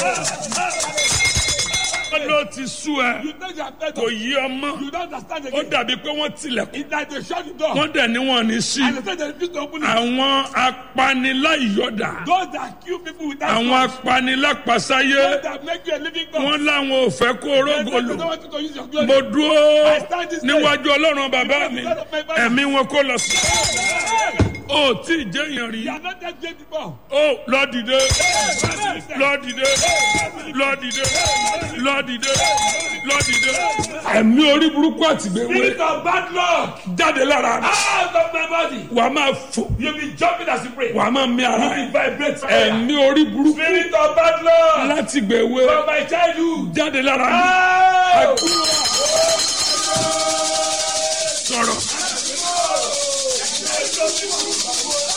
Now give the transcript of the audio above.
wọ́n ló ti sú ẹ You think you are better. kò yí ọmọ You don't understand ó again. dàbí pé wọ́n tilẹ̀kùn It's like they shut the door. wọ́n dẹ̀ ní wọn ní sí And they say they refuse to open it. àwọn apaniláyọ̀dà Those that kill people without àwọn cause. apanilápasáyé Those that make you a living God. wọ́n láwọn ò fẹ́ kó They say orógò they lò don't want you to use your glory. mo dúró níwájú ọlọ́run bàbá mi ẹ̀mí wọn kó lọ sí ó tí ì jẹ́yàn rí You are not that great before. ó lọ dìde lọ dìde lọ dìde lọ dìde lọ dìde ẹ̀mí orí burúkú àtìgbèwé Spirit of bad luck. jáde lára mi Out of my body. wàá máa fò You'll be jumping as you pray. wàá máa mí ara You ẹ̀ will vibrate. ẹ̀mí orí burúkú Spirit of bad luck. láti gbèwé From my childhood. jáde lára mi Out. sọ̀rọ̀